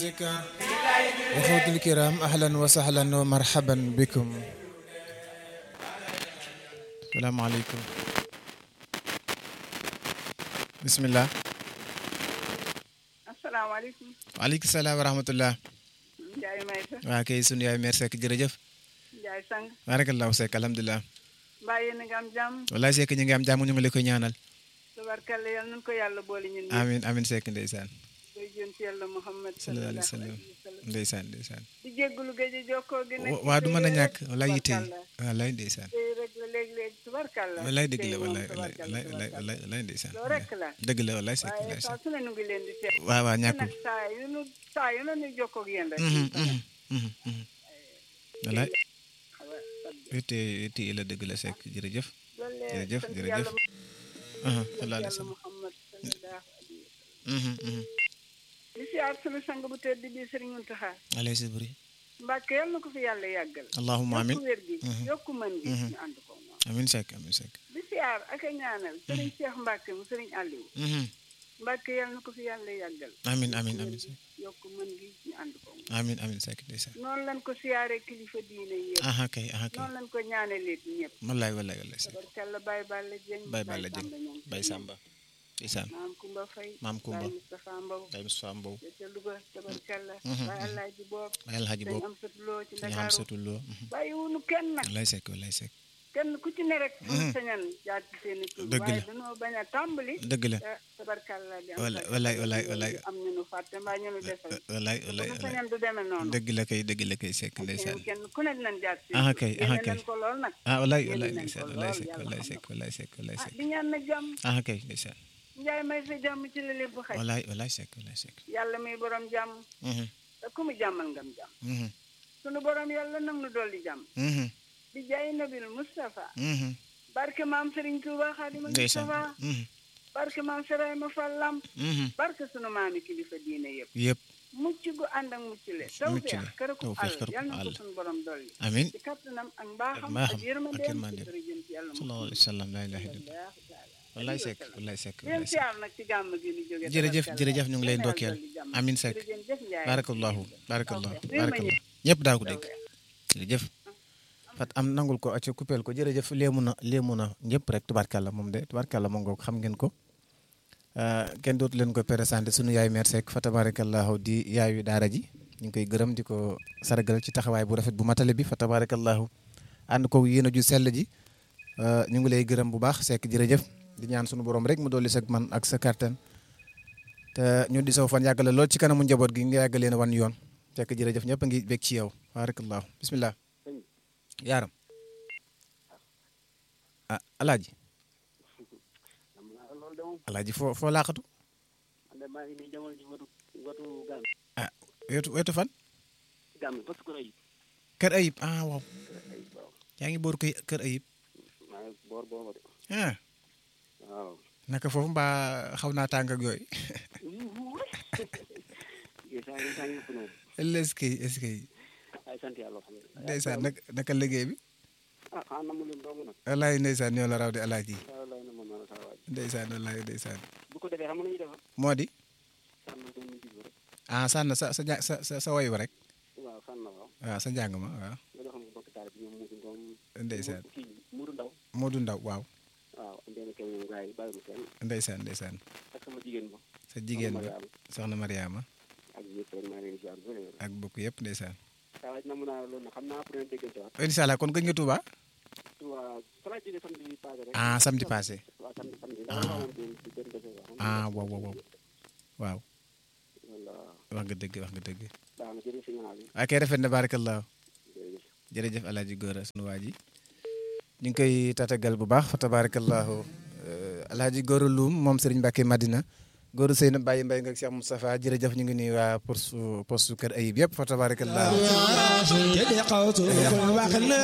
إخوتي الكرام أهلا وسهلا ومرحبا بكم السلام عليكم بسم الله asalaamaaleykum. waaleykum salaam wa rahmatullah Ndiaye Maysa. waa kay sunu yaay mère Seck jërëjëf Ndiaye Sang. barakallahu Seck alhamdulilah mbaa yéen a ngi am jàmm. wallaay Seck ñu ngi am jàmm ñu ngi la koy ñaanal tabarkalla yal nañu ko yàlla boole ñun ñëpp. amin amin Seck ndeysaan koy jëm ci yàlla Muhammad sallallahu alayhi wa sallam ndeysaan ndeysaan di jégalu géej gi jokkoo gi nekk. waa du mën a ñàkk rek wallaay yitte yi tabarkalla. wallaay ndeysaan tey rek la léeg-léeg tubarkalla. wallaay dëgg la tey moom wallaay tubarkalla, wallaay wallaay tubarkalla. wallaay wallaay ndeysaan loolu rek la. dëgg la wallaay Seck waaye ndeysaan saa su ne nu ngi leen di teew. waaw waaw te ñàkkul nag saa yu nu saa yu ne nu jokkoo ak yéen rek. Mhm, mhm, mhm, mhm. wallaay xaw a sant. yitte yitte yi la dëgg la Seck jërëjëf loolu la jërëjëf sant jërëjëf yàlla aha sant sallallahu alayhi wa yàlla sallam Muhammad sallallahu alayhi wa sallam. Mhm, mhm. di siyaar sunu sang bu tedd bi Serigne Mountakha alayhi sabri Mbàkke yal na ko fi yàlla yàggal allahumma amin yokku wér gi Mhm. yokku mën gi Mhm. ñu ànd ko moom amin Seck amin Seck di siyaar ak a ñaanal Serigne Cheikh Mbàkke mu Serigne Aliou Mhm. Mbàkke yal na ko fi yàlla yàggal amin amin wér amin gi Seck yokku mën gi ñu ànd ko moom amin amin Seck ndeysaan noonu lañ ko siyaaree kilifa diine yëpp aha kay aha kay noonu lañ ko ñaanalee ñëpp wallaay wallaay wallaay Seck tabarkalla Baye Balla Dieng Baye Balla Dieng Samba ñoom Baye Samba ndeysaan maam Kumba Faye Maam Kumba. Baye Moustapha Mbow Baye Moustapha Mbow ca Louga tabarkalla Mhm, Baye mhm. Alaaji Boob Baye Alhaji dañ Boob am satuloo ci ñu xam Ndakaaru satul loo mhm. bàyyi wunu kenn nag wallaay Seck wallaay Seck kenn ku ci ne rek. Mhm. pour sañan jaar ci seen i tur. Dëgg la. waaye dañoo bañ a tàmbali. dëgg la te tabarkalla di am. Wallaay, wallaay, wallaay, wallaay. am ñu nu fàtte mbaa ñu nu desal. wallaay bu wallaay nu wallaay sañan du demee noonu. dëgg la kay dëgg la kay Seck ndeysaan kenn kenn ku ne dinañ jaar ci. Ah, kay, ah, yéene kay. nañ ko lool nag. ah wallaay Yéene wallaay nañ ndeysaan ko wallaay lool, Seck yàlla wallaay xam Seck wallaay Seck wallaay ah Seck di ñaan na jàmm. ah kay ndeysaan Njaay may sa jàmm ci la lépp xaj. wallaay wallaay Seck wallaay Seck yàlla muy borom jàmm. Mhm, te ku mu jàmmal ngam jàmm. mhm, sunu borom yàlla nag nu dolli jàmm. mhm, di jaay nabil Moustapha. mhm. barke maam Serigne Touba Xaadimu ndeysaan Moustapha. mhm, barke maam Serayma Fall Lamp. mhm. barke sunu maami kilifa diine yëpp. yëpp mucc gu ànd ak mucc le Mucc tawfeex le, kër ku tawfeex àll kër ku yal na ko àll. sunu borom dolli amin ci kattanam ak mbaaxam mbaaxam ak ak yërmandeem yërmandeem. ci dërëjëm ci yàlla sallallahu alayhi wa sallam laa ilaaha illallah Allahu taala. wallaay Seck wallaay Seck leen wallaay Seck siyaar nag ci gàmm gi ñu jóge jërëjëf tabarkalla. jërëjëf ñu ngi lay Yal na ndokkeel yàlla dolli jàmm. amin Seck jërëjëf Njaay. barakallahu barakallahu Tawfeex. Réew ma barakallahu ñëpp daa ko dégg jërëjëf fat am nangul ko acca coupeel ko jërëjëf léemu na léemu na ñëpp rek tubaarkàlla moom de tubaarkàlla moom ngoog xam ngeen ko Euh, kenn dootu leen ko présenté sunu yaay mère Seck fa tabarakallahu di yaayu daara ji ñu ngi koy gërëm di ko sargal ci taxawaay bu rafet bu matale bi fa tabarakallahu ànd ko yéen a ju sell ji Euh, ñu ngi lay gërëm bu baax Seck jërëjëf di ñaan sunu borom rek mu dolli sa man ak sa kàttan te ñu di saw fan yàggale lool ci kanamu njaboot gi nga yàgg leen a wan yoon Seck jërëjëf ñëpp a ngi bég ci yow barakallahu bismillah yaaram ah alaaji loolu de moom alaaji foo foo laaxatu man de maa ngi nii jamono ji watu watu gàmm ah wetu wetu fan gàmm parce que rëy kër ayib ah waaw ay waaw yaa ngi boor koy kër ayib maa ngi boor booba de ah waaw naka foofu mbaa xaw naa tàng ak yooyu yéen saa yi saa yi yëpp noonu est-ce que est-ce que ay sant yàlla alhamdulilah ndeysaan naka naka liggéey bi ah xanaa na mu leen dong nag walaay ndeysaan ñoo la raw di alaaji saa lay na ma mën a saa waaj ndeysaan walaay ndeysaan bu ko defee xam nga lu ñuy defar moo di sànn doon ñu jig rek ah sànn sa sa ja- sa sa sa woy wa rek waaw sànn waaw waaw sa njàng ma waaw nga joxoon ko bokk taal bi ñoom muudu ngoom ndeysaan kii muudu ndaw Modou Ndaw waaw waaw ndeen kenn ñoom gars yi bàyyi ma kenn ndeysaan ndeysaan ak sama jigéen ba sa jigéen ba Mariama soxna Mariama ak ñëpp rek maa ngi leen di ziar bu wér ak bokk yëpp ndeysaan saa waaj na mun naa loolu nag xam naa après déggante waat incha allah kon gëj nga Touba waaw fa laa jógee samedi passé rek ah samedi passé waaw samedi samedi Ah. ndax ma amoon benn benn dese wax ah waaw waaw waaw waaw wala wax nga dëgg wax nga dëgg baax na jërëjëf si ñaanal yi ak kay rafet na barakallahu jërëjëf jërëjëf alaaji góora sunu waa ji ñu ngi koy tatagal bu baax fa tabarakallahu alaaji góora Loum moom Serigne Mbacke Madina góora Seyna Baye Mbaye nga Cheikh Moustapha jërëjëf ñu ngi nuyu waa postu postu kër ayib yëpp fa tabarakallahu